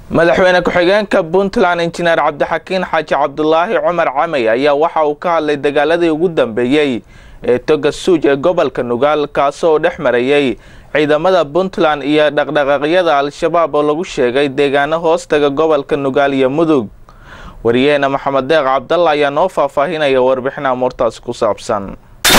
madaxweyne ku-xigeenka puntland injineer cabdixakiin xaaji cabdulaahi cumar camey ayaa waxa uu ka hadlay dagaaladii ugu dambeeyey ee toga suuj ee gobolka nugaal kaasoo dhex marayay ciidamada puntland iyo dhaqdhaqaaqyada al-shabaab oo lagu sheegay deegaano hoostaga gobolka nugaal iyo mudug wariyaheena maxamed deeq cabdalla ayaa noo faahfaahinaya warbixin amuurtaasi ku saabsan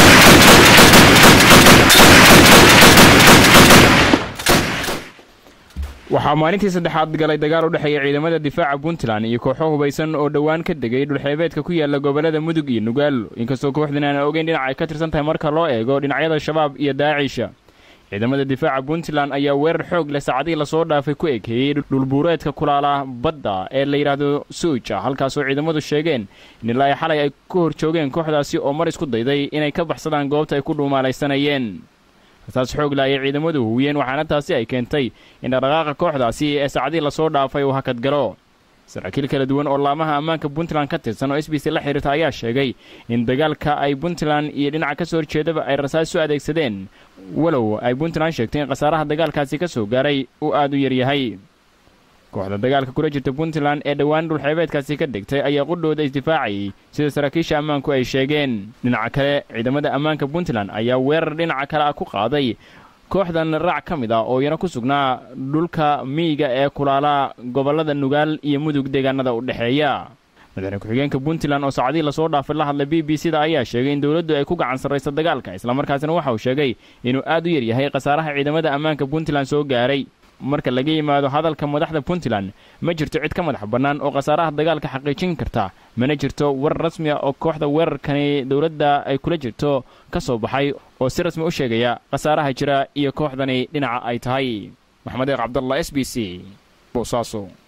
waxaa maalintii saddexaad galay dagaal u dhexeeya ciidamada difaaca puntland iyo kooxo hubaysan oo dhowaan ka degay dhulxeebeedka ku yaala gobollada mudug iyo nugaal inkastoo kooxdan aan ogeyn dhinac ay ka tirsan tahay marka loo eego dhinacyada shabaab iyo daacisha ciidamada difaaca puntland ayaa weerar xoog leh saacadihii lasoo dhaafay ku ekeeyey dhulbuureedka kulaala badda ee la yidhaahdo suuja halkaasoo ciidamadu sheegeen in ilaa xalay ay ku hor joogeen kooxdaasi oo mar isku dayday inay ka baxsadaan goobta ay ku dhuumaalaysanayeen taas xoog la ayay ciidamadu huwiyeen waxaana taasi ay keentay in dhaqdhaqaaqa kooxdaasi ee saacadihii lasoo dhaafay uu hakad galo saraakiil kala duwan oo laamaha ammaanka puntland ka tirsan oo s b c la xiriirta ayaa sheegay in dagaalka ay puntland iyo dhinaca ka soo horjeedaba ay rasaas u adeegsadeen walow ay puntland sheegtay in khasaaraha dagaalkaasi ka soo gaaray uu aad u yaryahay kooxda dagaalka kula jirta puntland ee dhowaan dhulxeebeedkaasi ka degtay ayaa qudhooda isdifaacayay sida saraakiisha ammaanku ay sheegeen dhinaca kale ciidamada ammaanka puntland ayaa weerar dhinaca kale ah ku qaaday kooxdan raac ka mid ah oo iyana ku sugnaa dhulka miyiga ee kulaala gobollada nugaal iyo mudug deegaanada u dhexeeya madaxweyne ku-xigeenka puntland oo saacadihii lasoo dhaafay la hadlay b b c da ayaa sheegay in dowladdu ay ku gacan sarraysa dagaalka islamarkaasina waxa uu sheegay inuu aad u yaryahay khasaaraha ciidamada ammaanka puntland soo gaaray marka laga yimaado hadalka madaxda puntland ma jirto cid ka madax bannaan oo khasaaraha dagaalka xaqiijin karta mana jirto war rasmi a oo kooxda weerarkani dowladda ay kula jirto ka soo baxay oo si rasmi u sheegaya khasaaraha jira iyo kooxdani dhinaca ay tahay maxamed eeq cabdallah s b c boosaaso